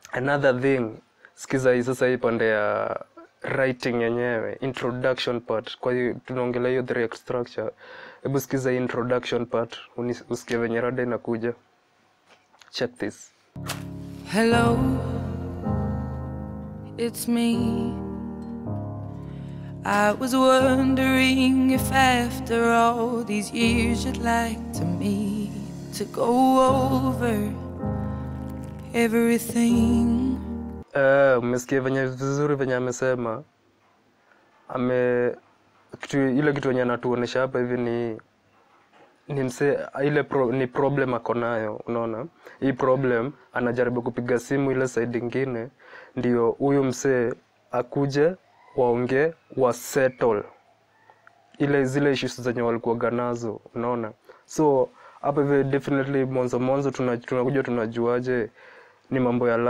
another thing sikiza hii sasa hii pande ya writing yenyewe introduction part kwa hiyo tunaongelea hiyo the structure hebu sikiza hii introduction part uni- usikie venye rada inakuja check this Hello, it's me. I was wondering if after all these years you'd like to meet to go over everything. Eh, umesikia venye vizuri venye amesema ame kitu ile kitu yenye anatuonesha hapa hivi ni ni mse ile pro, ni problem ako nayo unaona hii problem anajaribu kupiga simu ile side ingine ndio huyu msee akuje waongee wa settle ile zile issues zenye walikuwaga nazo unaona so hapa hivi definitely mwanzo mwanzo tuna- tunakuja tunajuaje ni mambo ya